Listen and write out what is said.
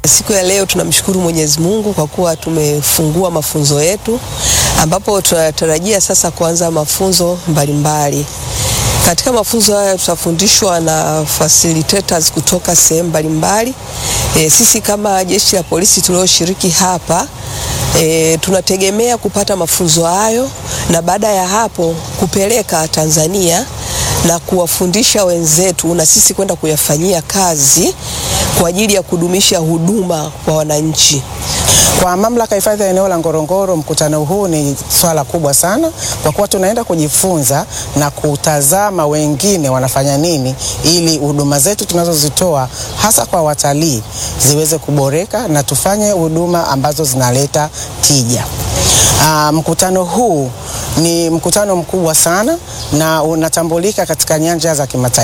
Siku ya leo tunamshukuru Mwenyezi Mungu kwa kuwa tumefungua mafunzo yetu ambapo tunatarajia sasa kuanza mafunzo mbalimbali. Katika mafunzo haya tutafundishwa na facilitators kutoka sehemu mbalimbali. E, sisi kama jeshi la polisi tulioshiriki hapa e, tunategemea kupata mafunzo hayo na baada ya hapo kupeleka Tanzania na kuwafundisha wenzetu na sisi kwenda kuyafanyia kazi kwa ajili ya kudumisha huduma kwa wananchi. Kwa mamlaka ya hifadhi ya eneo la Ngorongoro, mkutano huu ni swala kubwa sana, kwa kuwa tunaenda kujifunza na kutazama wengine wanafanya nini, ili huduma zetu tunazozitoa hasa kwa watalii ziweze kuboreka na tufanye huduma ambazo zinaleta tija. Aa, mkutano huu ni mkutano mkubwa sana na unatambulika katika nyanja za kimataifa.